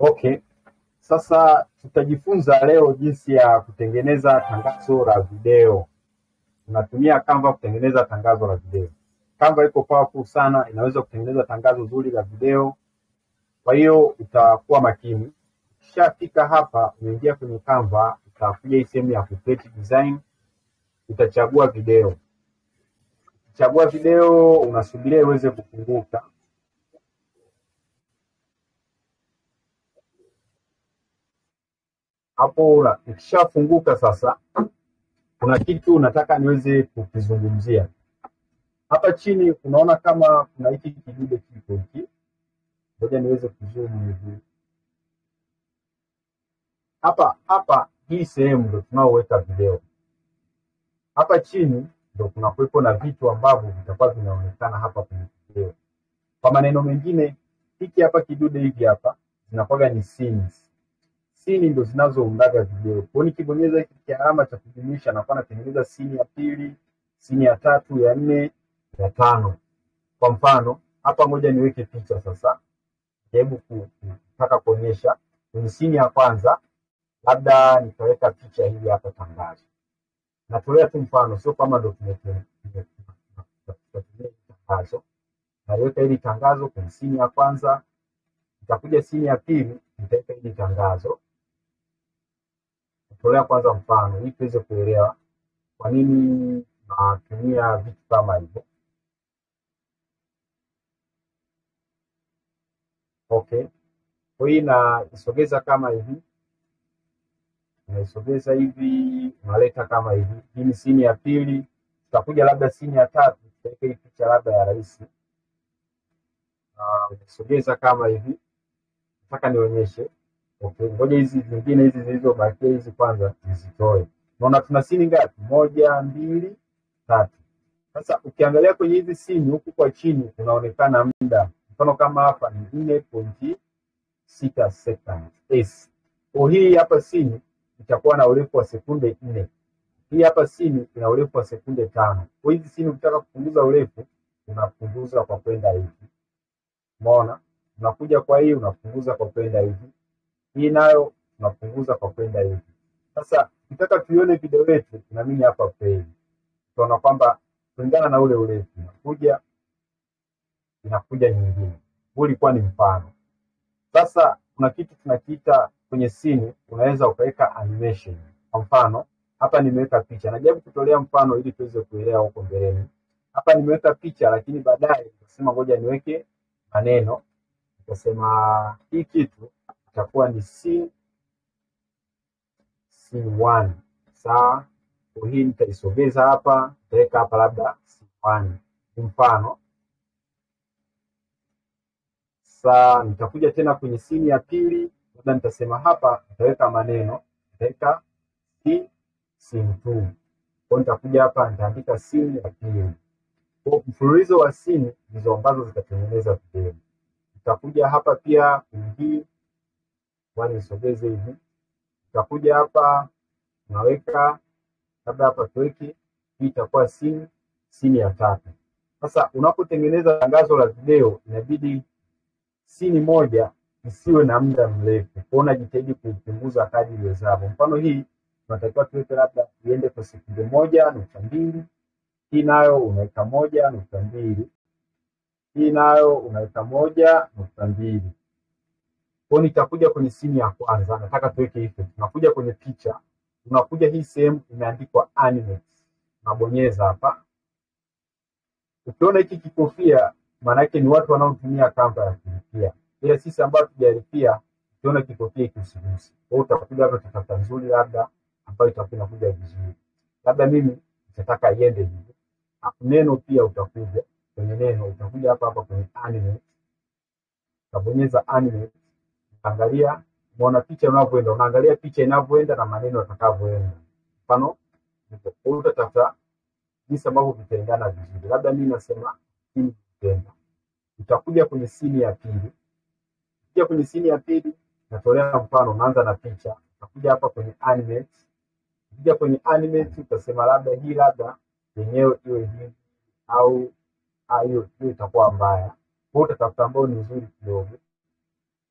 Okay, sasa tutajifunza leo jinsi ya kutengeneza tangazo la video. Unatumia Canva kutengeneza tangazo la video. Canva iko powerful sana, inaweza kutengeneza tangazo zuri la video. Kwa hiyo utakuwa makini. Ukishafika hapa, unaingia kwenye Canva, utakuja hii sehemu ya create design, utachagua video. Ukichagua video, unasubiria iweze kufunguka. Hapo una- ikishafunguka sasa, kuna kitu nataka niweze kukizungumzia. Hapa chini unaona kama kuna hiki kidude kiko hiki, ngoja niweze kuzoom hivi. Hapa hapa, hii sehemu ndo tunaoweka video. Hapa chini ndo kuna kuwepo na vitu ambavyo vitakuwa vinaonekana hapa kwenye video. Kwa maneno mengine, hiki hapa kidude hivi hapa zinakuwaga ni scenes. Sini ndo zinazoundaga video. Kwa hiyo nikibonyeza hiki kialama cha kujumuisha, nakuwa natengeneza sini ya pili, sini ya tatu, ya nne, ya tano. Kwa mfano hapa, ngoja niweke picha sasa, jaribu ku- ku- kutaka kuonyesha kwenye sini ya kwanza, labda nitaweka picha hii hapa, tangazo. Natolea tu mfano, sio kama ndo tume- tume- tume- tunatumia hili tangazo. Naliweka hili tangazo kwenye sini ya kwanza, nitakuja sini ya pili, nitaweka hili tangazo. Natolea kwanza mfano ili tuweze kuelewa kwa nini natumia vitu kama hivyo. Okay, kwa hiyo naisogeza kama hivi, unaisogeza hivi, unaleta kama hivi. Hii ni sini ya pili, tutakuja labda sini ya tatu, tutaweka hii picha labda ya rais, na unaisogeza kama hivi. Nataka nionyeshe. Okay, ngoja hizi zingine hizi zilizobakia hizi kwanza nizitoe. Unaona tuna sini ngapi? Moja, mbili, tatu. Sasa ukiangalia kwenye hizi sini huku kwa chini kunaonekana muda, mfano kama hapa ni nne pointi sita seconds s. Kwa hii hapa sini itakuwa na urefu wa sekunde nne. Hii hapa sini ina urefu wa sekunde tano. Kwa hizi sini ukitaka kupunguza urefu unapunguza kwa kwenda hivi, umeona? Unakuja kwa hii unapunguza kwa kwenda hivi, hii nayo unapunguza kwa kwenda hivi. Sasa ukitaka tuione video yetu, na mimi hapa play, utaona kwamba kulingana na ule urefu inakuja inakuja nyingine. Huu ulikuwa ni mfano. Sasa kuna kitu tunakiita kwenye simu, unaweza ukaweka animation. Kwa mfano hapa nimeweka picha, najaribu kutolea mfano ili tuweze kuelewa huko mbeleni. Hapa nimeweka picha, lakini baadaye nikasema ngoja niweke maneno, nikasema hii kitu itakuwa ni scene scene one. Sawa, kwa hii nitaisogeza hapa, nitaweka hapa labda scene one, ni mfano Sasa nitakuja tena kwenye simu ya pili, labda nitasema hapa, nitaweka maneno, nitaweka si simu tu. Kwa hiyo nitakuja hapa, nitaandika simu ya pili. Kwa mfululizo wa simu ndizo ambazo zitatengeneza video. Nitakuja hapa pia kwenye hii, kwani nisogeze hivi. Nitakuja hapa, naweka labda hapa tuweke hii, itakuwa simu simu ya tatu. Sasa unapotengeneza tangazo la video inabidi sini moja isiwe na muda mrefu, kwa hiyo unajitahidi kuipunguza kadri iwezavyo. Mfano hii tunatakiwa tuweke labda iende kwa sekunde moja nukta mbili. Hii nayo unaweka moja nukta mbili. Hii nayo unaweka moja nukta mbili. Kwa hiyo nitakuja kwenye simu ya kwanza, nataka tuweke effect. Tunakuja kwenye picha, tunakuja hii sehemu imeandikwa animate, unabonyeza hapa. Ukiona hiki kikofia maana yake ni watu wanaotumia Canva ya kulipia, ila sisi ambao tujalipia, ukiona kikofia ikisigusi. Kwa hiyo utakuja hapa utatafuta nzuri, labda ambayo itakuwa inakuja vizuri, labda mimi nitataka iende hivi. Hapo neno pia utakuja kwenye neno, utakuja hapa hapa kwenye animate, utabonyeza animate, utaangalia umeona picha unavyoenda, unaangalia picha inavyoenda na maneno yatakavyoenda. Mfano hivyo. Kwa hiyo utatafuta jinsi ambavyo vitaendana vizuri, labda mimi nasema hii vitenda utakuja kwenye sini ya pili. Ukija kwenye sini ya pili, natolea mfano, unaanza na picha, utakuja hapa kwenye animate. Ukija kwenye animate, utasema labda hii labda yenyewe iwe hivi au ah, hiyo hiyo itakuwa mbaya. Kwa hiyo utatafuta ambayo ni nzuri kidogo.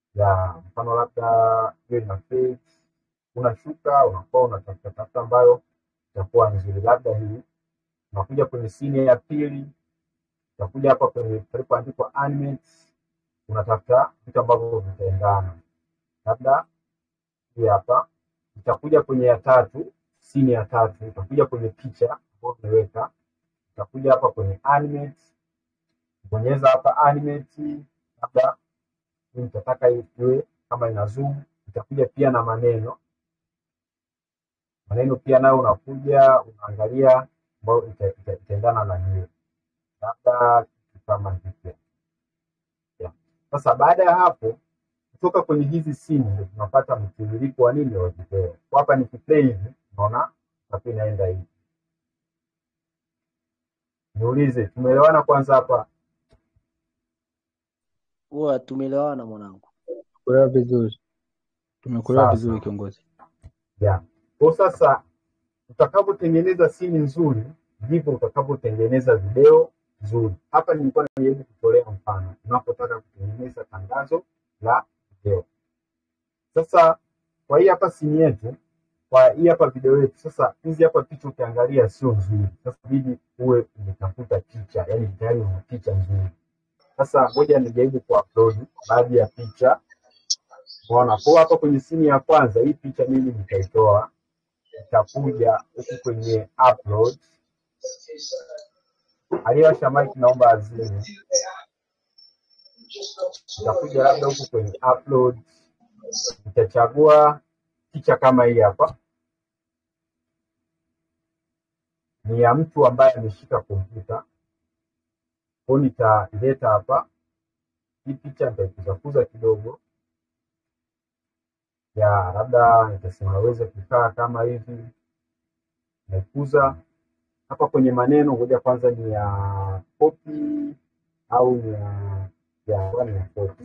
ya mfano labda hiyo ina fade, unashuka unakuwa unatafuta tafuta ambayo itakuwa nzuri, labda hii unakuja kwenye scene ya pili, utakuja hapa kwenye palipoandikwa animate, unatafuta vitu ambavyo vitaendana, labda hii hapa utakuja kwenye ya tatu, scene ya tatu, utakuja kwenye picha ambayo umeweka, utakuja hapa kwenye animate, bonyeza hapa animate, labda hii nitataka iwe kama ina zoom, itakuja pia na maneno maneno pia nayo unakuja unaangalia ambayo ita- ita- itaendana na hiyo, labda kitu kama hivyo. Yeah. Sasa baada ya hapo kutoka kwenye hizi simu ndio tunapata mtiririko wa nini wa video. Kwa Hapa nikiplay hivi unaona hapo inaenda hivi. Niulize, tumeelewana kwanza hapa? Huwa tumeelewana mwanangu. Kuelewa vizuri, tumekuelewa Sawa vizuri sawa. kiongozi. Yeah. Kwa sasa utakavyotengeneza simu nzuri ndivyo utakavyotengeneza video nzuri. Hapa nilikuwa najaribu kutolea mfano unapotaka kutengeneza tangazo la video. Sasa kwa hii hapa simu yetu, kwa hii hapa video yetu, sasa hizi hapa picha ukiangalia sio nzuri. Sasa bidi uwe umetafuta picha, yani tayari una picha nzuri. Sasa ngoja nijaribu kuupload baadhi ya picha. Unaona, kwa hapa kwenye simu ya kwanza hii picha mimi nitaitoa, nitakuja huku kwenye upload. Aliyewasha mic naomba azime. Nitakuja labda huku kwenye upload, nitachagua picha kama hii hapa, ni ya mtu ambaye ameshika kompyuta. Kwa hiyo nitaileta hapa, hii picha nitaikuzakuza kidogo, ya labda nitasema aweze kukaa kama hivi, naikuza hapa kwenye maneno. Ngoja kwanza ni ya copy au ni ya ya ni ya copy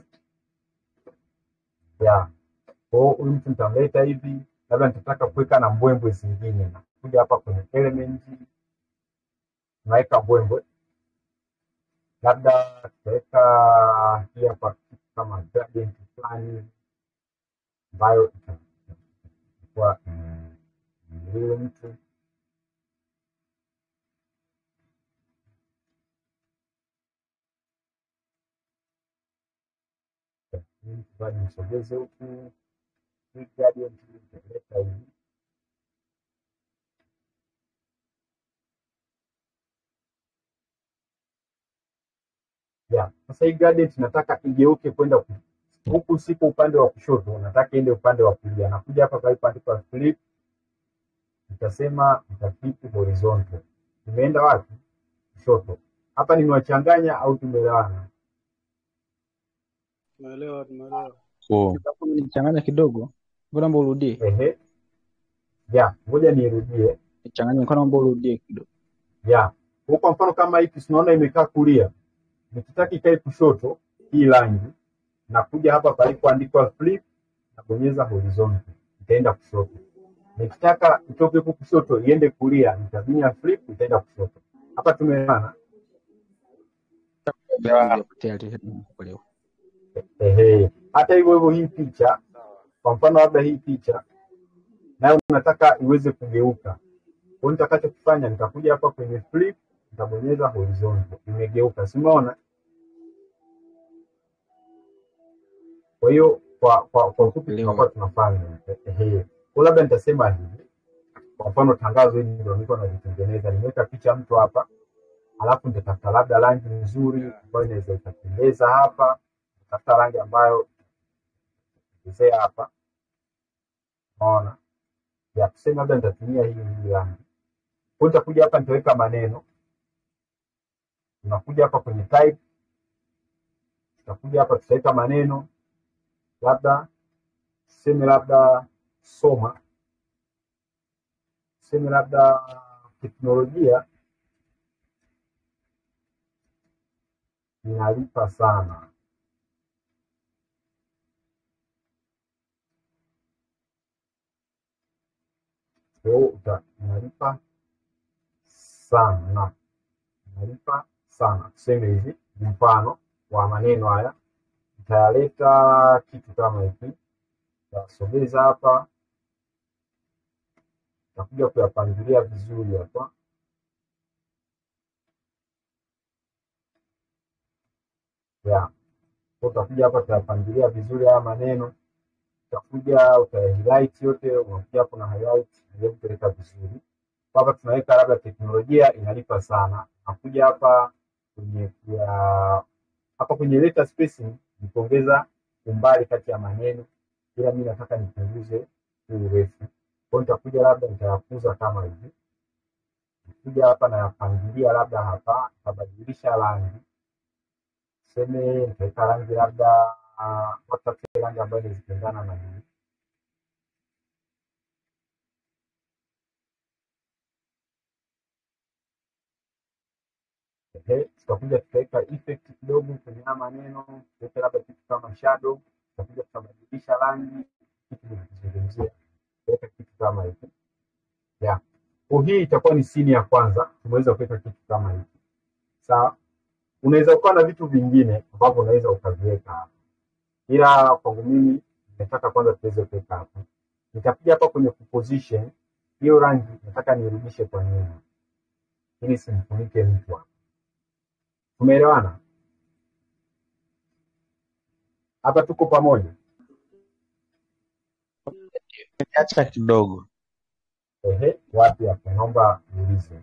ya kwa hiyo huyu mtu nitamleta hivi, labda nitataka kuweka na mbwembwe zingine, nakuja hapa kwenye element, naweka mbwembwe, labda tutaweka hii hapa kitu kama gradient fulani ambayo itakuwa mm, huyo mtu huyu mtu bado nisogeze huku, hii gradient nitaleta hivi ya sasa hii gradient nataka igeuke kwenda ku- huku, siko upande wa kushoto, nataka iende upande wa kulia. Nakuja hapa palipoandikwa flip, nitasema nitaflip horizontal. Imeenda wapi? Kushoto. Hapa nimewachanganya au tumeelewana? Tumeelewa, tumeelewa. Oh. Nichanganya kidogo, ngoja naomba urudie. Ehe, ya ngoja nirudie. Nichanganya, ngoja naomba urudie kidogo. ya kwa kwa mfano kama hiki tunaona imekaa kulia, nikitaka ikae kushoto hii rangi, nakuja hapa palipoandikwa flip, nabonyeza horizontal, itaenda kushoto. Nikitaka itoke huku kushoto iende kulia, nitabinya flip, itaenda kushoto. Hapa tumeelewana? Ndio, tayari nimekuelewa. Ehe, hata hivyo hivyo hii picha, kwa mfano labda hii picha nayo nataka iweze kugeuka. Kwa hiyo nitakachokifanya nitakuja hapa kwenye flip, nitabonyeza horizontal, imegeuka, si umeona? Kwa hiyo kwa kwa kwa ufupi Leo. tunakuwa tunafanya ehe. Kwa labda nitasema hivi, kwa mfano tangazo hili ndio nilikuwa nalitengeneza, nimeweka picha ya mtu hapa, alafu nitatafuta labda rangi nzuri ambayo inaweza ikapendeza hapa, nitafuta rangi ambayo izea hapa, unaona ya kusema labda nitatumia hii hii rangi. Kwa hiyo nitakuja hapa nitaweka maneno, unakuja hapa kwenye type, tutakuja hapa tutaweka maneno labda tuseme labda soma, tuseme labda teknolojia inalipa sana. Kwa hiyo uta- inalipa sana, inalipa sana. Tuseme hivi, ni mfano wa maneno haya, Nitaleta kitu kama hiki, nitasogeza hapa, nitakuja kuyapangilia vizuri hapa. Yeah. Kwa utakuja hapa utayapangilia vizuri haya maneno, utakuja utahighlight yote, unakuja hapo na highlight ili kupeleka vizuri. Kwa hapa tunaweka labda teknolojia inalipa sana, nakuja hapa kwenye ya hapa kwenye letter spacing ni kuongeza umbali kati ya maneno, ila mimi nataka nipunguze huu urefu. Kwa hiyo nitakuja labda nitayakuza kama hivi, nikuja hapa nayapangilia labda hapa, nitabadilisha rangi tuseme nitaweka rangi labda uh, watafute rangi ambayo inazipendana na hii Ehe, tutakuja tutaweka effect kidogo kwenye haya maneno, tutaweka labda kitu kama shadow, tutakuja tutabadilisha rangi, kitu nikizungumzia, tutaweka kitu kama hiki yeah. Kwa hii itakuwa ni sini ya kwanza, tumeweza kuweka kitu kama hiki sawa. Unaweza kuwa na vitu vingine ambavyo unaweza ukaviweka hapa, ila kwangu mimi nataka kwanza tuweze kuweka hapa. Nitakuja hapa kwenye position, hiyo rangi nataka nirudishe kwa nyuma ili simfunike mtu hapa. Tumeelewana hapa? Tuko pamoja? Acha kidogo Ehe, wapi hapo? Naomba niulize.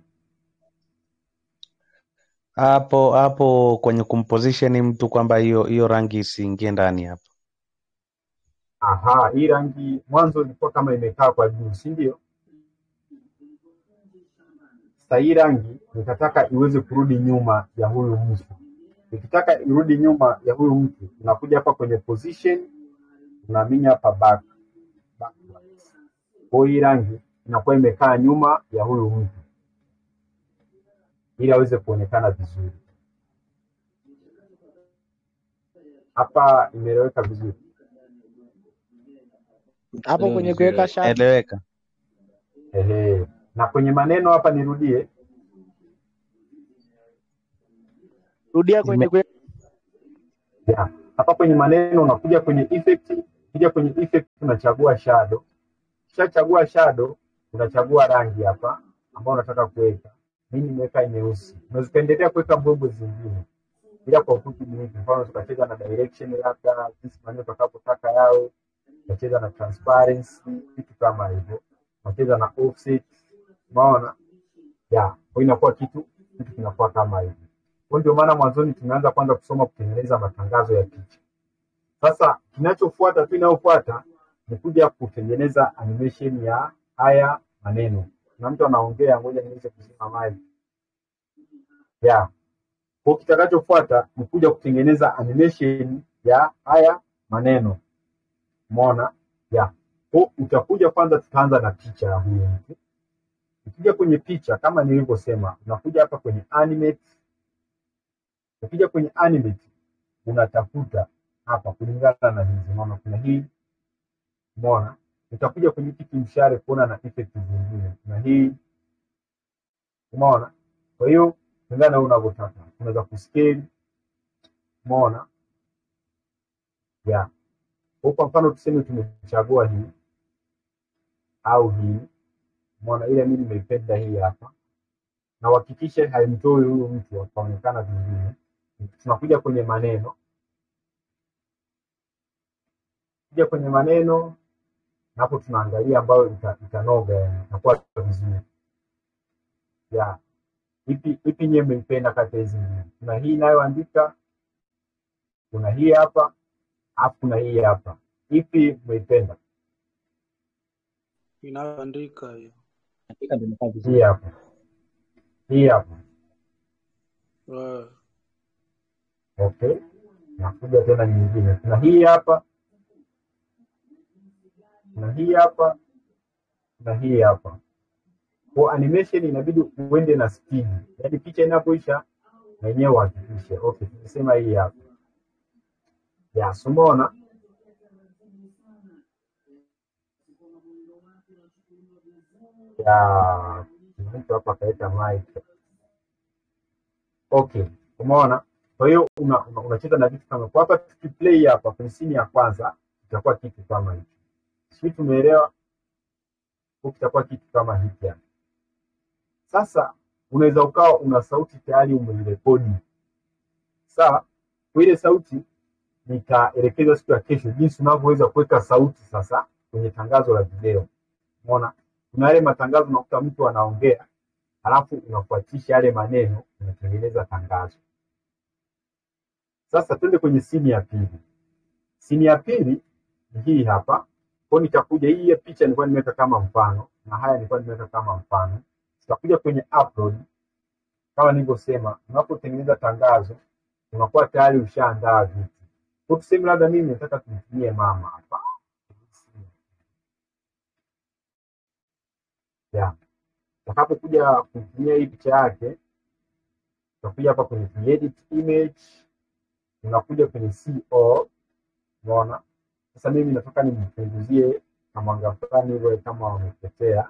hapo hapo kwenye kumposition mtu kwamba hiyo hiyo rangi isiingie ndani hapo. Aha, hii rangi mwanzo ilikuwa kama imekaa kwa juu, si ndio? Sasa hii rangi nikataka iweze kurudi nyuma ya huyu mtu. Nikitaka irudi nyuma ya huyu mtu, unakuja hapa kwenye position, unaminya hapa back, backwards. Kwa hiyo hii rangi inakuwa imekaa nyuma ya huyu mtu ili aweze kuonekana vizuri. Hapa imeeleweka vizuri. hapo kwenye kuweka shati Eleweka. Ehe. Na kwenye maneno hapa nirudie, rudia kwenye kuweka Yeah. Hapa kwenye maneno unakuja kwenye effect, ukija kwenye effect unachagua shadow. Ukishachagua shadow unachagua rangi hapa ambayo unataka kuweka. Mimi nimeweka nyeusi. Unaweza kuendelea kuweka mbwembwe zingine. Ila kwa ufupi ni hivi, mfano tukacheza na direction labda jinsi maneno utakapotaka yao, tukacheza na transparency, vitu kama hivyo. Unacheza na offset. Unaona? Yeah. Kwa hiyo inakuwa kitu kitu kinakuwa kama hivi. Kwa ndio maana mwanzoni tumeanza kwanza kusoma kutengeneza matangazo ya picha. Sasa kinachofuata tu inayofuata ni kuja kutengeneza animation ya haya maneno. Na mtu anaongea, ngoja niweze kuzima mic. Yeah. Kwa kitakachofuata ni kuja kutengeneza animation ya haya maneno. Umeona? Yeah. Kwa utakuja kwanza, tutaanza na picha ya huyu mtu. Ukija kwenye picha kama nilivyosema, unakuja hapa kwenye animate Ukija kwenye animate unatafuta hapa kulingana na hizi, unaona kuna hii, umeona. Utakuja kwenye hiki kimshare kuona na effect zingine, kuna hii, umeona. Kwa hiyo kulingana na wewe unavyotaka, unaweza kuscale, umeona, yeah. Kwa kwa mfano tuseme tumechagua hii au hii, umeona, ile mimi nimeipenda hii hapa, na uhakikishe haimtoi huyu mtu akaonekana vingine tunakuja kwenye maneno, kuja kwenye maneno na hapo tunaangalia ambayo ita- itanoga, yani itakuwa vizuri ya ipi ipi nyewe mmeipenda kati ya hizi mbili. Kuna hii inayoandika, kuna hii hapa, alafu kuna hii hapa. Ipi mmeipenda? inayoandika hiyo Hakika ndio imekaa vizuri. Hii hapa, hii hapa. Eh, Okay, nakuja tena nyingine, kuna hii hapa, kuna hii hapa, kuna hii hapa. Kwa animation inabidi uende na speed, yaani picha inapoisha na yenyewe uhakikishe. Okay, tumesema hii hapa ya so umeona ya mtu hapa akaweka mic. Okay, umeona. Kwa Kwa hiyo una, una, unacheza na vitu kama kwa hapa, tukiplay hapa kwenye simu ya kwanza itakuwa kitu kama hicho, sijui tumeelewa? Kwa kitakuwa kitu kama hiki hapa. Sasa unaweza ukawa una sauti tayari umeirekodi, sawa? Kwa ile sauti nitaelekeza siku ya kesho jinsi unavyoweza kuweka sauti sasa kwenye tangazo la video. Umeona, kuna yale matangazo unakuta mtu anaongea alafu unafuatisha yale maneno, unatengeneza tangazo. Sasa twende kwenye sini ya pili. Sini ya pili ni hii hapa. Kwa hiyo nitakuja, hii ya picha nilikuwa nimeweka kama mfano na haya nilikuwa nimeweka kama mfano. Tutakuja kwenye upload. Kama nilivyosema, unapotengeneza tangazo unakuwa tayari ushaandaa vitu. Kwa tuseme labda mimi nataka tumtumie mama hapa ya utakapokuja kutumia hii picha yake, utakuja hapa kwenye edit image, unakuja kwenye CO. Unaona, sasa mimi nataka nimpunguzie na mwanga fulani hivyo kama wamepotea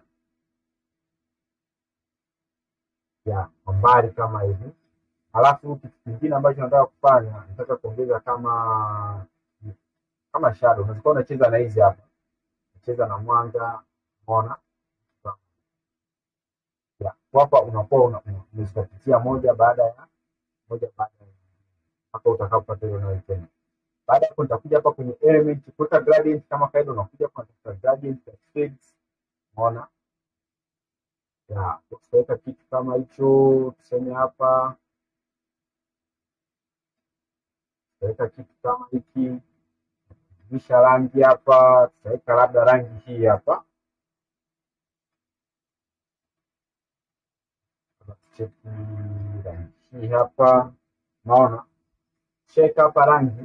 ya kwa mbali kama hivi. Alafu kitu kingine ambacho nataka kufanya, nataka kuongeza kama kama shadow. Unaweza kuwa unacheza na hizi hapa, unacheza na mwanga, unaona ya hapa unakuwa una- una- unazipatia moja baada ya moja baada ya mpaka utakapopata ile unayoipenda. Baada ya hapo nitakuja hapa kwenye element kuweka gradient kama kawaida, unakuja hapa unatafuta gradient ya shades, unaona ya tutaweka kitu kama hicho, tuseme hapa tutaweka kitu kama hiki, kisha rangi hapa, tutaweka labda rangi hii hapa, cheki rangi hii hapa, unaona check hapa rangi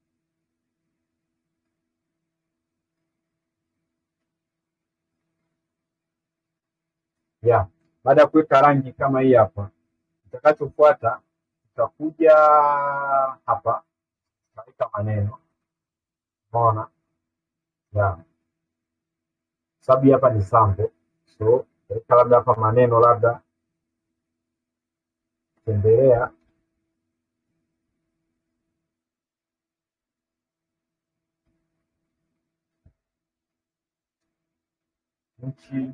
ya baada ya kuweka rangi kama hii hapa, kitakachofuata tutakuja hapa tutaweka maneno, unaona ya sababu hii hapa ni sample, so tutaweka labda hapa maneno labda tembelea nchi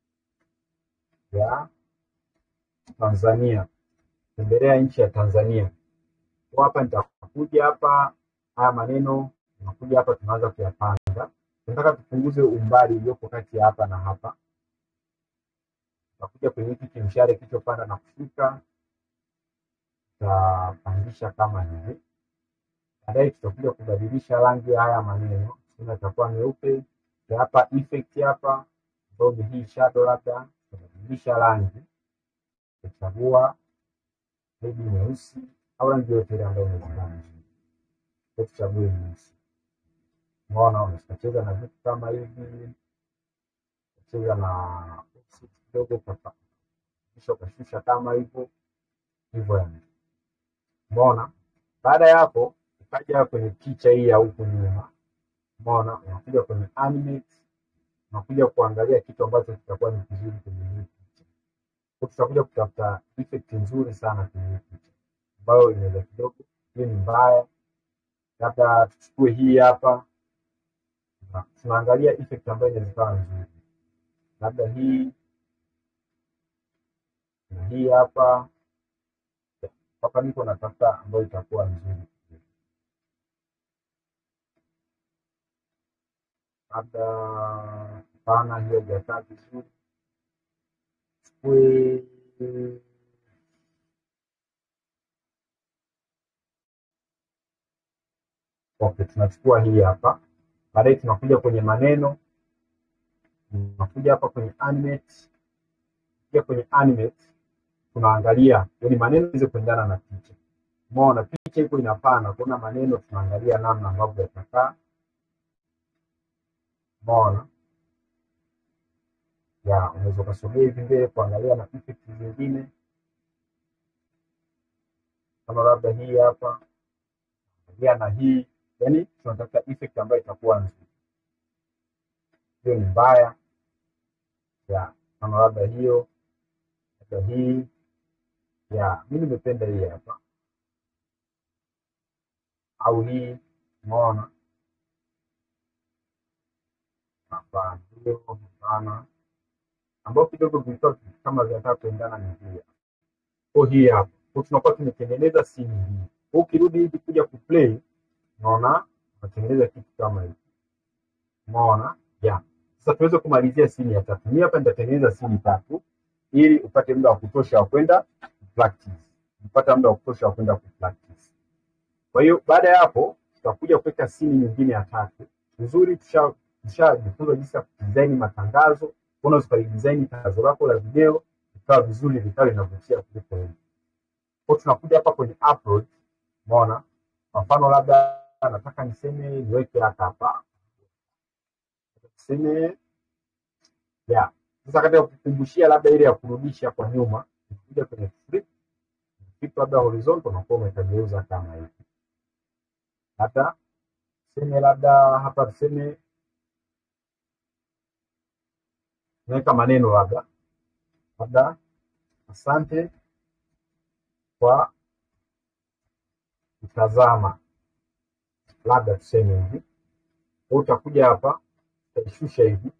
ya Tanzania, tembelea nchi ya Tanzania. Kwa hapa nitakuja hapa, haya maneno tunakuja hapa, tunaanza kuyapanga. Tunataka tupunguze umbali uliopo kati ya hapa na hapa. Tutakuja kwenye hiki kimshale kilichopanda na kushuka, tutapandisha kama hivi. Baadaye tutakuja kubadilisha rangi ya haya maneno, tena itakuwa meupe. Ya hapa effect hapa, ambayo ni hii shadow, labda tutabadilisha rangi, tutachagua maybe nyeusi au rangi yote ile ambayo umeziona. Tuchague nyeusi. Umeona, unacheza na vitu kama hivi, unacheza na offset kidogo, ukapa- kisha ukashusha kama hivyo hivyo, yani umeona. Baada ya hapo, ukaja kwenye picha hii ya huku nyuma, umeona, unakuja kwenye animate, unakuja kuangalia kitu ambacho kitakuwa ni kizuri kwenye hii picha. Kwa tutakuja kutafuta effect nzuri sana kwenye hii picha ambayo inaweza kidogo, hii ni mbaya, labda tuchukue hii hapa na tunaangalia effect ambayo inaweza ikawa nzuri, labda hii na hii hapa hapa, niko natafuta ambayo itakuwa nzuri, labda pana hiyo haijakaa vizuri, chukue okay, tunachukua hii hapa, baadaye tunakuja kwenye maneno, tunakuja hapa kwenye animate, kuja kwenye animate tunaangalia yani maneno iweze kuendana na picha. Umeona picha iko inapana, kuna maneno tunaangalia namna ambavyo yatakaa. Umeona ya unaweza ukasogea hivi mbele kuangalia na effect zingine, kama labda hii hapa, angalia na hii, yani tunatafuta effect ambayo itakuwa nzuri. Hiyo ni mbaya ya kama labda hiyo, labda hii ya mi nimependa hii hapa au hii, umeona? Hapana, hiyo hapana, ambao kidogo vilikuwa kama vinataka kuendana ni hii hapa. Kwa hii hapa, kwa tunakuwa tumetengeneza simu hii. Kwa ukirudi hivi kuja kuplay, unaona unatengeneza kitu kama hiki, umeona? Yeah. Sasa tuweze kumalizia simu ya tatu. Mimi hapa nitatengeneza simu tatu ili upate muda wa kutosha wa kwenda practice, upate muda wa kutosha wa kwenda practice. Kwa hiyo baada ya hapo tutakuja kuweka simu nyingine ya tatu. Nzuri, tusha tushajifunza jinsi ya kudesign matangazo. Unaweza ukalidesign tangazo lako la video ikawa vizuri, likawa linavutia kuliko hivi. Kwa hiyo tunakuja hapa kwenye upload, umeona? Kwa mfano labda nataka niseme niweke hata hapa tuseme yeah. Sasa katika kukumbushia labda ile ya kurudisha kwa nyuma, kuja kwenye flip flip labda horizontal, unakuwa umekageuza kama hivi, hata tuseme labda hapa tuseme naweka maneno labda labda asante kwa kutazama, labda tuseme hivi. Kwa utakuja hapa utaishusha hivi,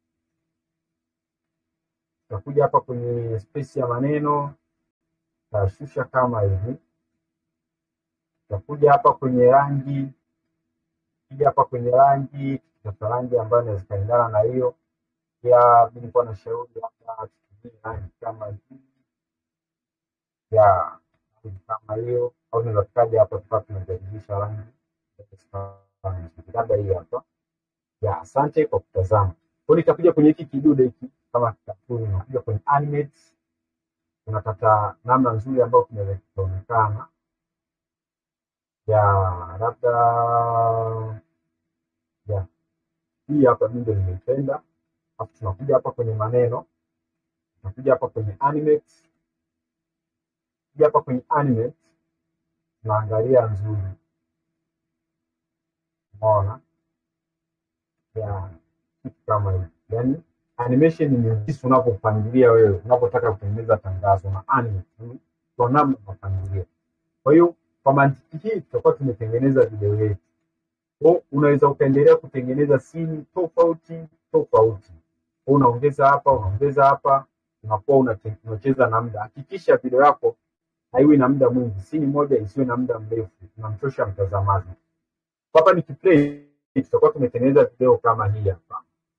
utakuja hapa kwenye space ya maneno utashusha kama hivi, utakuja hapa kwenye rangi, kija hapa kwenye rangi, tutafuta rangi ambayo inaweza kaendana na hiyo. Pia mi nilikuwa na shauri labda tutumie rangi kama hii ya rangi kama hiyo, au tunaweza tukaja hapa tukawa tunabadilisha rangi labda hii hapa ya asante kwa kutazama. Kwa hiyo nitakuja kwenye hiki kidude hiki kama katuni, unakuja kwenye animate, unapata namna nzuri ambayo kinaweza kikaonekana ya labda ya hii hapa, mimi ndio nimeipenda. Alafu tunakuja hapa kwenye maneno, tunakuja hapa kwenye animate, kuja hapa kwenye animate, tunaangalia nzuri, umeona ya kitu kama hivi. Yani animation ni jinsi unavyopangilia wewe unapotaka kutengeneza tangazo na animate mm, kwa namna unapangilia. Kwa hiyo kwa mantiki hii tutakuwa tumetengeneza video yetu. Kwa unaweza ukaendelea kutengeneza simu tofauti tofauti. Kwa unaongeza hapa, unaongeza hapa, unakuwa unate- unacheza na muda. Hakikisha video yako haiwi na muda mwingi, simu moja isiwe na muda mrefu, unamchosha mtazamaji. Kwa hapa nikiplay tutakuwa tumetengeneza video kama hii hapa.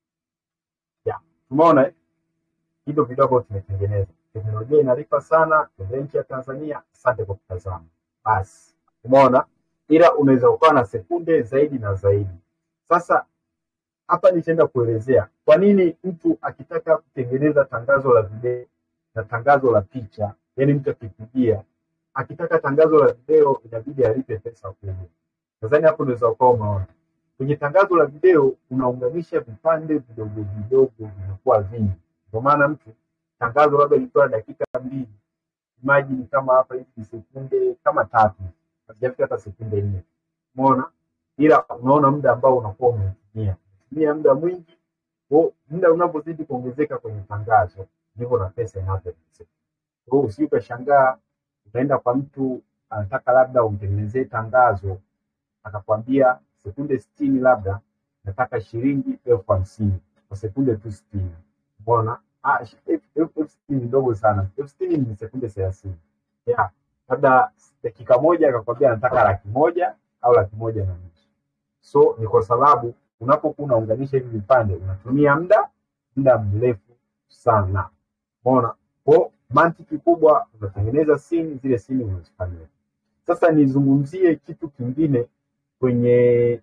Yeah. Tumeona eh? hivyo vidogo tumetengeneza. Teknolojia inalipa sana kwenye nchi ya Tanzania. Asante kwa kutazama. Basi umeona, ila unaweza ukawa na sekunde zaidi na zaidi. Sasa hapa nitaenda kuelezea kwa nini mtu akitaka kutengeneza tangazo la video na tangazo la picha, yani mtu akipigia, akitaka tangazo la video inabidi alipe pesa kubwa. Nadhani hapo unaweza ukawa umeona kwenye tangazo la video unaunganisha vipande vidogo vidogo vinakuwa vingi. Ndio maana mtu tangazo labda ilikuwa dakika mbili, imagine kama hapa hivi ni sekunde kama tatu, hazijafika hata sekunde nne. Umeona, ila unaona muda ambao unakuwa umetumia tumia muda mwingi. Kwa muda unavyozidi kuongezeka kwenye tangazo, ndivyo na pesa inavyoongezeka. Kwa hiyo usije ukashangaa ukaenda kwa mtu anataka labda umtengenezee tangazo akakwambia sekunde sitini labda nataka shilingi elfu hamsini kwa sekunde tu sitini mbona ah, shi- elfu elfu- elfu sitini ni ndogo sana elfu sitini ni sekunde thelathini yeah. labda dakika moja akakwambia nataka laki moja au laki moja na nusu so ni kwa sababu unapokuwa unaunganisha hivi vipande unatumia muda muda mrefu sana umeona kwa mantiki kubwa unatengeneza simu zile simu unazifanyia sasa nizungumzie kitu kingine kwenye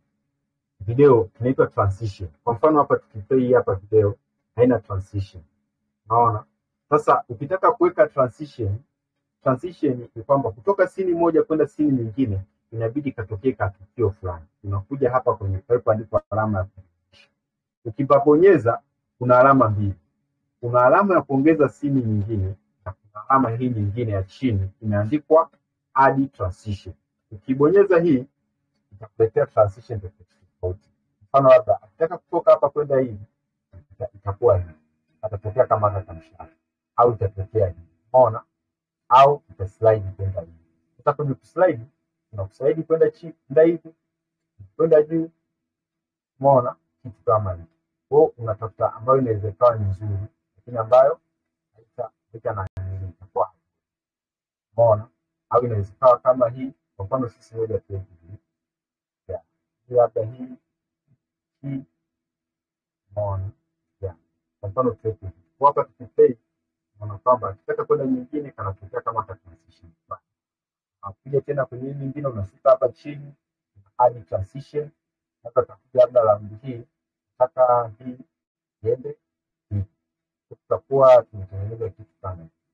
video kinaitwa transition. Kwa mfano hapa tukiplay hapa video haina transition. Unaona? Sasa ukitaka kuweka transition, transition ni kwamba kutoka sini moja kwenda sini nyingine inabidi katokee katukio fulani. Unakuja hapa kwenye palipoandikwa alama ya kujumlisha. Ukipabonyeza kuna alama mbili. Kuna alama ya kuongeza sini nyingine na kuna alama hii nyingine ya chini imeandikwa add transition. Ukibonyeza hii itakuletea transition tofauti tofauti. Mfano labda akitaka kutoka hapa kwenda hivi ita- itakuwa hivi, atatokea kama hata mshale au itatokea hivi, umeona, au itaslide kwenda hivi. Sasa kwenye kuslide tunakusaidia kwenda chini kwenda hivi kwenda juu umeona kitu kama hicho kwa hiyo unatafuta ambayo inaweza ikawa ni nzuri lakini ambayo haita haita na nini itakuwa umeona au inaweza ikawa kama hii kwa mfano sisi moja tuweke hii yeah. hii labda hii hii umeona yeah. kwa mfano tuweke hii kwa hapa tukiplay unaona kwamba akitaka kwenda nyingine kanatokea kama ka transition fulani akuja tena kwenye hii nyingine unashuka hapa chini hadi transition sasa utakuja labda raundi hii mpaka hii iende hivi tutakuwa tumetengeneza kitu kama hicho.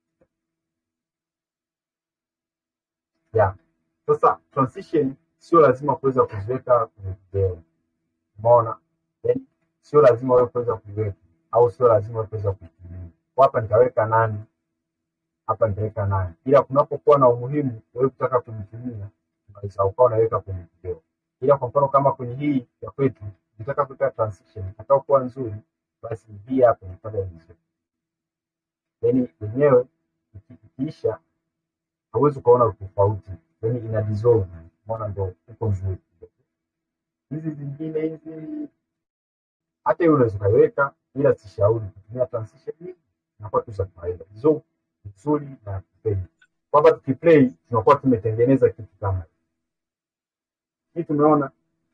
yeah. Sasa transition sio lazima kuweza kuziweka kwenye video, umeona? Yaani sio lazima wewe kuweza kuiweka au sio lazima wewe kuweza kuitumia. Kwa hapa nitaweka nane, hapa nitaweka nane, ila kunapokuwa na umuhimu wewe kutaka kuitumia unaweza ukawa unaweka kwenye video. Ila kwa mfano kama kwenye hii ya kwetu nitaka kuweka transition itakao kuwa nzuri, basi hii hapa nipata vizuri, yaani yenyewe iki- ikiisha hauwezi ukaona utofauti, yaani ina dissolve, umeona, ndo uko nzuri. Hizi zingine hizi hata hiyo unaweza ukaiweka, ila sishauri kutumia transition hii, inakuwa tu za kawaida. Hizo nzuri na kuplay, kwamba tukiplay tunakuwa tumetengeneza kitu kama hiki. hii. Tumeona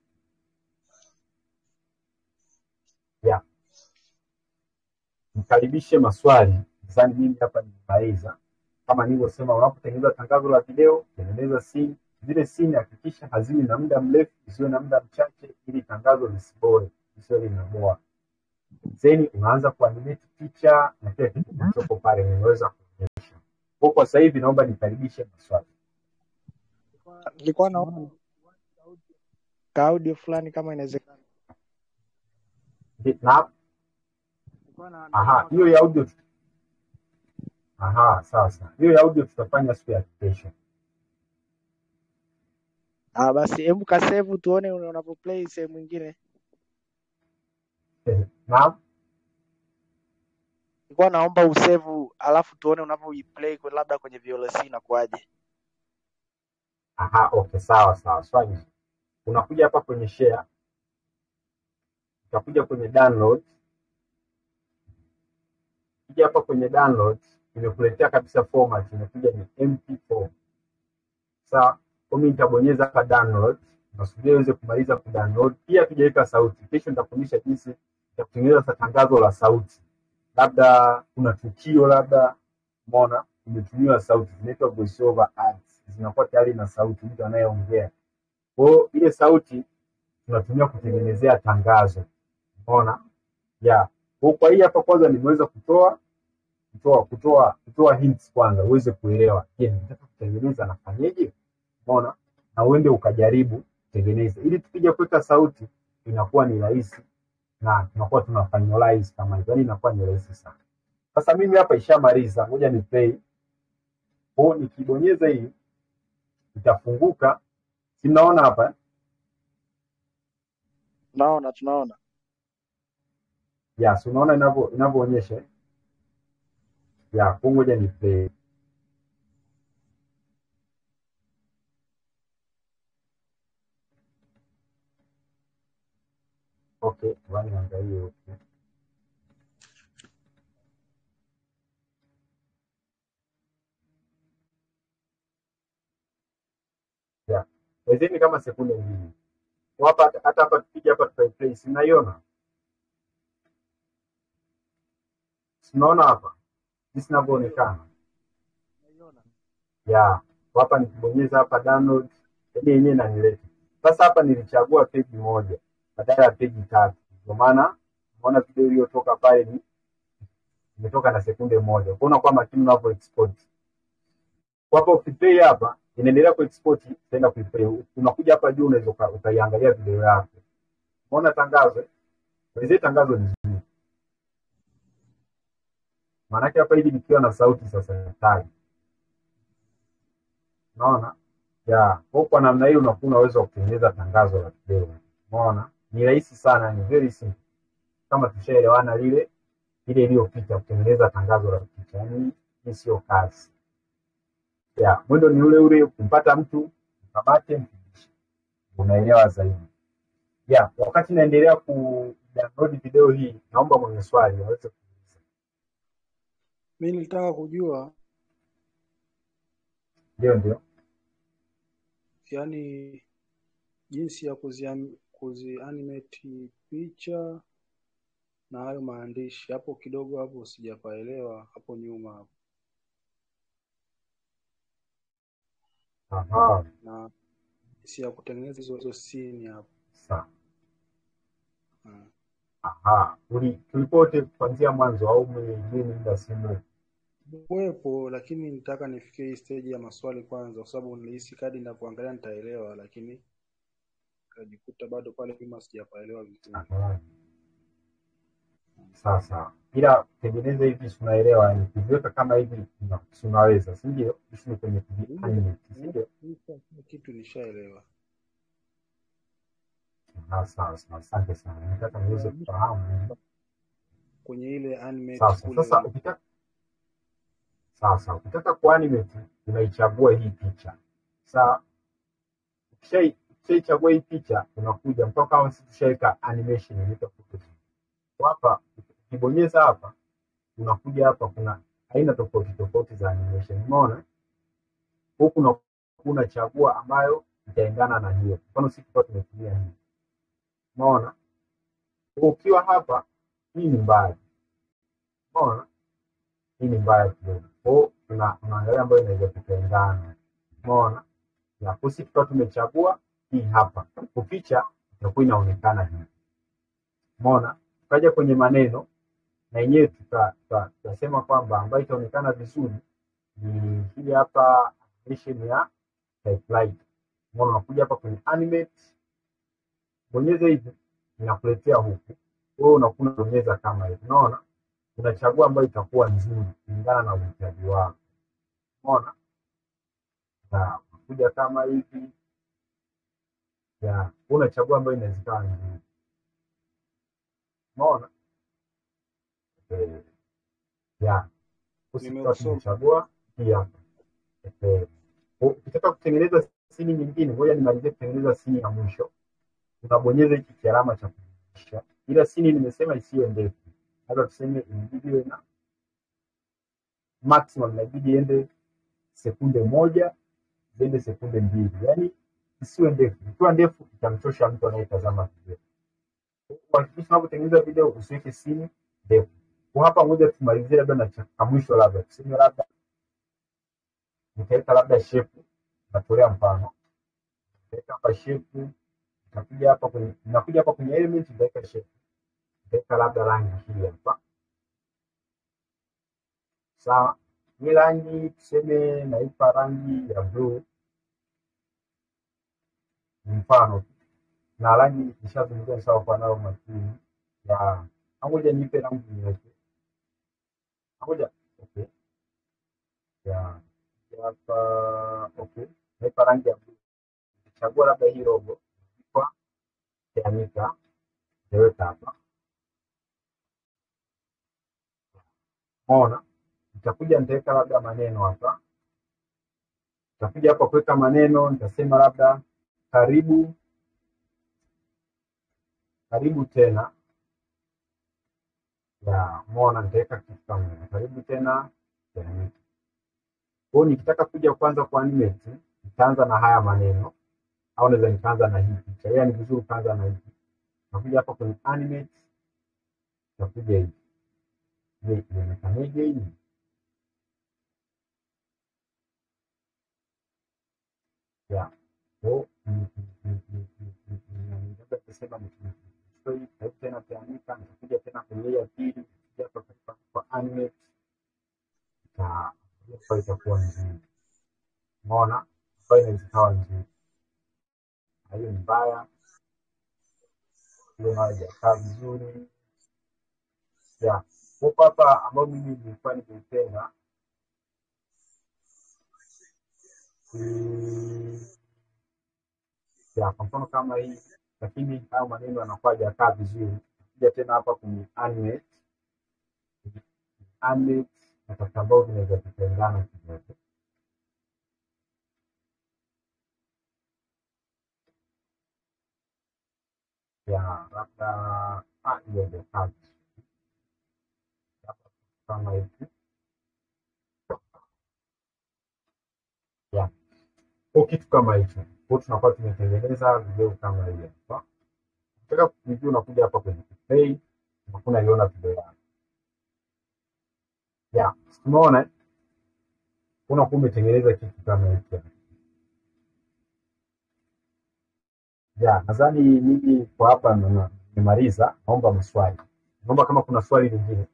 ya mkaribishe maswali. Nadhani mimi hapa nimemaliza. Kama nilivyosema, unapotengeneza tangazo la video, tengeneza scene. Zile scene hakikisha haziwi na muda mrefu, zisiwe na muda mchache, ili tangazo lisiboe, lisiwe linaboa. Then unaanza kuanimate picha na kile kitu kilichopo pale nimeweza kuonyesha. Kwa kwa sasa hivi naomba nikaribishe maswali. Nilikuwa naona ka audio fulani kama inawezekana. Ndi- Na Nilikuwa na aha, hiyo ya audio tu- aha, sawa sawa. Hiyo ya audio tutafanya siku ya kesho. Ah, basi hebu kasave tuone unavyoplay sehemu nyingine. Naam. Nilikuwa naomba usave alafu tuone unavyoiplay kwa labda kwenye VLC inakuwaje. Aha, okay, sawa sawa. Swali. Unakuja hapa kwenye share, utakuja kwenye download. Ukija hapa kwenye download, imekuletea kabisa format, imekuja ni MP4. Sawa? Kwa mimi nitabonyeza hapa download, nasubiria iweze kumaliza kudownload. Pia tujaweka sauti. Kesho nitafundisha jinsi ya kutengeneza sa- tangazo la sauti. Labda kuna tukio, labda umeona imetumiwa sauti, zinaitwa voice over ads, zinakuwa tayari na sauti, mtu anayeongea kwa hiyo ile sauti tunatumia kutengenezea tangazo, umeona ya kwa kwa hii hapa kwanza nimeweza kutoa kutoa kutoa kutoa hints kwanza uweze kuelewa, je, nataka kutengeneza nafanyeje? Umeona, na uende ukajaribu kutengeneza, ili tukija kuweka sauti inakuwa ni rahisi na tunakuwa tuna finalize kama hivyo, yani inakuwa ni rahisi sana. Sasa mimi hapa ishamaliza, ngoja ni play. Kwa hiyo nikibonyeza hii itafunguka, si mnaona hapa eh? Tunaona tunaona. Yes, unaona inavyo inavyoonyesha eh? ya kwa ngoja ni play. Okay, wani angalie okay. Yeah. Wezeni kama sekunde mbili. Kwa Hapa hata hapa tukija hapa tutaiplay, si mnaiona? Si mnaona hapa jinsi inavyoonekana? Ya, kwa hapa nikibonyeza hapa download, yaani yenyewe inanileta. Sasa hapa nilichagua peji moja badala ya peji tatu. Ndio maana unaona video iliyotoka pale ni imetoka na sekunde moja. Kuona kwa makini unavyo export. Kwa hapa ukiplay hapa inaendelea ku export itaenda kuiplay. Unakuja hapa juu unaweza uka- ukaiangalia video yako. Umeona tangazo? eh? Wezee tangazo ni zuri. Maanake hapa hivi nikiwa na sauti sasa hatari. Unaona? Ya, kwa kwa namna hiyo unakuwa una uwezo wa kutengeneza tangazo la video. Umeona? Ni rahisi sana, ni very simple. Kama tushaelewana lile ile iliyopita kutengeneza tangazo la picha. Yaani hii sio kazi. Ya, mwendo ni ule ule kumpata mtu kamate mpigishe, unaelewa zaidi. Yeah, wakati naendelea ku download video hii, naomba mwenye swali aweze kuuliza. Mi nilitaka kujua Ndio, ndio. yani jinsi ya kuzi, kuzi animate picha na hayo maandishi hapo kidogo hapo sijapaelewa hapo nyuma hapo Aha, na jinsi ya kutengeneza hizo hizo scene hapo sawa. mm. Aha, uli tulipote kuanzia mwanzo au mwingine muda si mrefu? kuwepo lakini nitaka nifikie hii stage ya maswali kwanza kwa sababu nilihisi kadi ninapoangalia nitaelewa lakini nikajikuta bado pale nyuma sijapaelewa vizuri Aha, sawa sawa. Ila kutengeneza hivi si unaelewa, yani kuviweka kama hivi una- si unaweza, si ndio? Issue kwenye kuvi animate, si ndio? Kila kitu nishaelewa Ah, sawa sawa, asante sana. Nataka niweze kufahamu. kwenye ile animate Sawa sawa. kule Sasa ukitaka sawa sawa, ukitaka kuanimate unaichagua hii picha. Sawa, ukishai- ukishaichagua hii picha unakuja mpaka kama sisi tushaweka animation inaitwa Photoshop. Kwa hapa ukibonyeza hapa unakuja hapa, kuna aina tofauti tofauti za animation. Umeona huku na unachagua ambayo itaendana na hiyo. Mfano sisi tulikuwa tumetumia hii, umeona. Kwa ukiwa hapa, hii ni mbaya, umeona, hii ni mbaya kidogo. Kwa hiyo tuna- tunaangalia ambayo inaweza kuendana, umeona. Ya kwa sisi tulikuwa tumechagua hii hapa, kwa picha itakuwa inaonekana hivi, umeona. Tukaja kwenye maneno na yenyewe tuta- tuta- tutasema kwamba ambayo itaonekana vizuri ni hii hapa animation ya typewriter. Umeona, unakuja hapa kwenye animate, bonyeza hivi, inakuletea huku. Wewe unakuwa unabonyeza kama hivi, unaona, unachagua ambayo itakuwa nzuri kulingana na uhitaji wako, umeona. Na unakuja kama hivi, ya wewe unachagua ambayo inaweza ikawa nzuri, umeona. Eh, ya sisi tukawa Nimeusoma. tumechagua hii hapa. Eh, ukitaka kutengeneza sini nyingine, ngoja nimalizie kutengeneza sini ya mwisho. Unabonyeza hiki kialama cha kujumlisha, ila sini nimesema isiwe ndefu, labda tuseme inabidi iwe na maximum, inabidi iende sekunde moja ziende sekunde mbili, yaani isiwe ndefu. Ikiwa ndefu itamchosha mtu anayetazama video. Hakikisha unapotengeneza video usiweke sini ndefu. Kwa hapa, ngoja tumalizie labda na cha cha mwisho, labda tuseme labda nitaweka labda shepu, natolea mfano, nitaweka hapa shepu, nitakuja hapa kwenye ninakuja hapa kwenye element, nitaweka shepu, nitaweka labda rangi hii hapa, sawa. Hii rangi tuseme naipa rangi ya blue, ni mfano tu. na rangi nishazungumzia sawa kwa nayo makini ya ngoja nipe rangi nyeupe, ngoja okay, ya ya hapa okay, naipa rangi ya blue, chagua labda hii robo kwa kianika, nitaweka hapa, umeona. Nitakuja nitaweka labda maneno hapa, nitakuja hapa kuweka maneno, nitasema labda karibu karibu tena ya umeona, nitaweka kitu kama hivi, karibu tena kianika. Kwa hiyo nikitaka kuja kwanza kwa animate, nitaanza na haya maneno au naweza nikaanza na hii picha, ila ni vizuri ukaanza na hii. Nakuja hapa kwenye animate, nakuja hivi, je, ionekanaje hii? Ya kwa hiyo mm, mm, mm, mm, mm, mm, mm, labda tuseme ni nichukue hii, karibu tena kianika, nitakuja tena kwenye hii ya pili, nitakuja hapa kwa kwa animate na hapa itakuwa nzuri, umeona, hapa inaweza ikawa nzuri, na hiyo ni mbaya, hiyo nayo haijakaa vizuri ya kwa hapa ambayo mimi nilikuwa nimeipenda mm, ya kwa mfano kama hii, lakini hayo maneno yanakuwa hajakaa vizuri. Kuja tena hapa kwenye animate, animate natafuta ambao vinaweza kutengana kidogo, ya labda ah, hiyo ndio kazi Hapa kama hivi ya kwa kitu kama hicho, kwa tunakuwa tumetengeneza video kama hiyo hapa. Ukitaka kureview unakuja hapa kwenye play, unakuwa unaiona video yako ya tumeona eh? unakuwa umetengeneza kitu kama hiki hapa. ya nadhani mimi kwa hapa na- na- nimemaliza. Naomba maswali, naomba kama kuna swali lingine,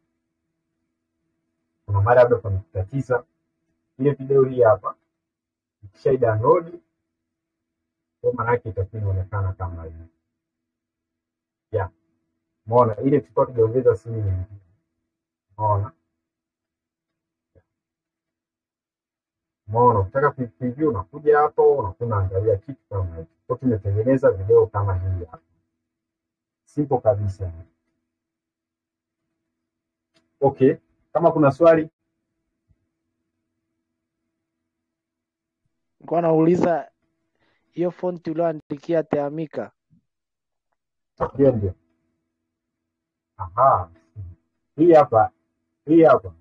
kuna mara labda pamekutatiza ile video hii hapa, ikisha download kwa maana yake itakuwa inaonekana kama hivi ya umeona, ile tulikuwa tujaongeza simu nyingine, umeona umeona. Ukitaka ku- preview unakuja hapo, unakuwa unaangalia kitu kama hicho. Kwa tumetengeneza video kama hii hapa, simple kabisa. Okay, kama kuna swali Nilikuwa nauliza hiyo fonti ulioandikia Teamika hiyo ndio. Aha, hii hapa, hii hapa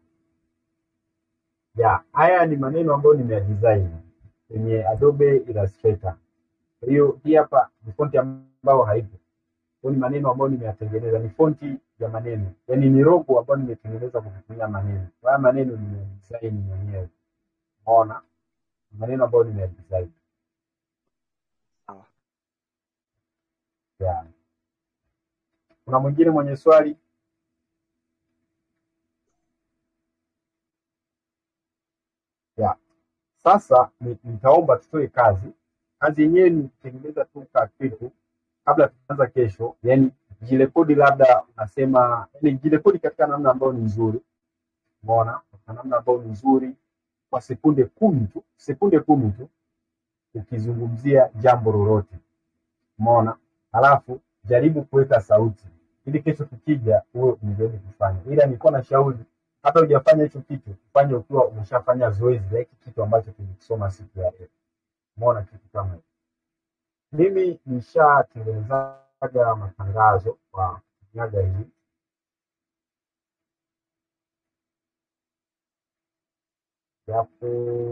ya haya ni maneno ambayo nimeyadesign kwenye Adobe Illustrator. Kwa hiyo hii hapa ni fonti ambayo haipo, kwa ni maneno ambayo nimeyatengeneza, ni fonti ya maneno, yaani ni logo ambayo nimetengeneza kwa kutumia maneno. Haya maneno nimedesign mwenyewe, umeona, Ni maneno ambayo nimeyadesign Sawa. ya. Kuna mwingine mwenye swali? ya sasa ni- nitaomba tutoe kazi. Kazi yenyewe ni kutengeneza tu ka kitu kabla tuanza kesho, yani jirekodi, labda unasema yani jirekodi katika namna ambayo ni nzuri, umeona, katika namna ambayo ni nzuri, kwa sekunde kumi tu, sekunde kumi tu, ukizungumzia jambo lolote, umeona, halafu jaribu kuweka sauti ili kesho tukija uwe umejaribu kufanya, ila nilikuwa na shauri hata hujafanya hicho kitu, fanye ukiwa umeshafanya zoezi la hiki kitu ambacho tulikisoma siku ya leo. Umeona kitu kama hicho. Mimi nishatengenezaga matangazo kwa kutumiaga hii yapo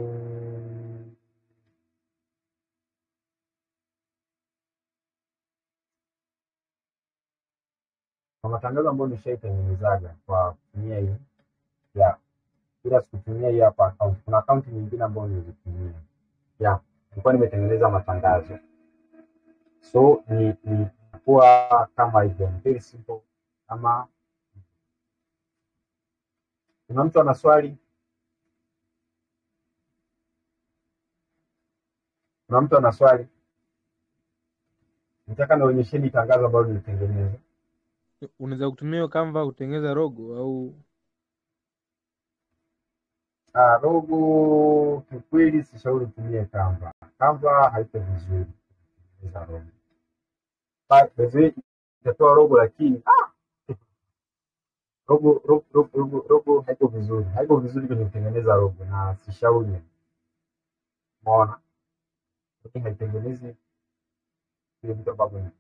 kwa matangazo ambayo nishaitengenezaga kwa kutumia hii ya ila sikutumia hii hapa account. Kuna akaunti nyingine ambayo nilizitumia ya nilikuwa nimetengeneza matangazo so ni ni kuwa kama hivyo ni very simple kama kuna mtu ana swali kuna mtu ana swali nataka nionyesheni tangazo ambalo nilitengeneza unaweza kutumia hiyo Canva kutengeneza logo au ah logo kiukweli sishauri utumie Canva Canva haiko vizuri kutengeneza logo Ba- by the way, itatoa logo lakini ah, logo logo logo logo logo haiko vizuri haiko vizuri kwenye kutengeneza logo na sishauri umeona lakini haitengenezi vile vitu ambavyo ni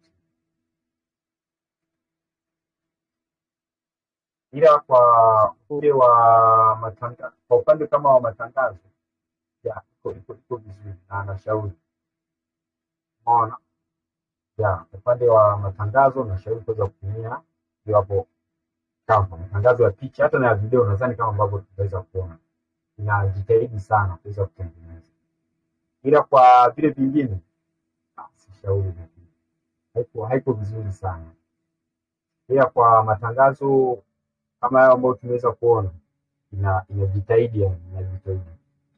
ila kwa upande wa matangazo, kwa upande kama wa matangazo ya iko iko iko vizuri na nashauri, umeona ya kwa upande wa matangazo nashauri kuweza kutumia hiyo hapo Canva, matangazo ya picha hata na ya video, nadhani kama ambavyo tunaweza kuona inajitahidi sana kuweza kutengeneza, ila kwa vile vingine ah, sishauri, haiko haiko vizuri sana, ila kwa matangazo kama hayo ambayo tumeweza kuona ina inajitahidi yani inajitahidi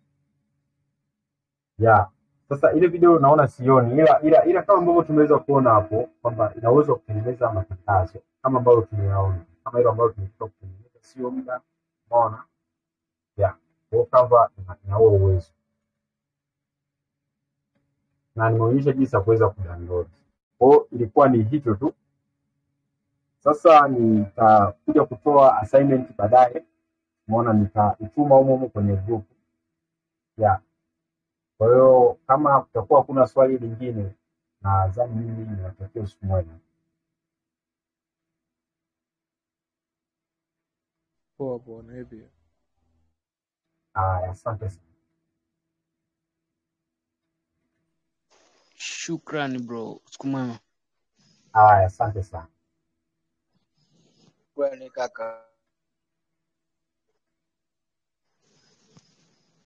ya sasa ile video naona sioni ila ila ila kama ambavyo tumeweza kuona hapo kwamba ina uwezo wa kutengeneza matangazo kama ambavyo tumeyaona kama hilo ambalo tumetoka kutengeneza sio muda umeona ya kwa Canva ina ina huo uwezo na nimeonyesha jinsi ya kuweza kudownload kwa hiyo ilikuwa ni hicho tu sasa nitakuja kutoa assignment baadaye umeona nitaituma humo humo kwenye group ya kwa hiyo kama kutakuwa hakuna swali lingine nadhani mimi niwatakia usiku mwema Poa poa, na wewe pia. Haya, asante sana. Shukrani bro, siku mwema. Haya, asante sana. Kwani kaka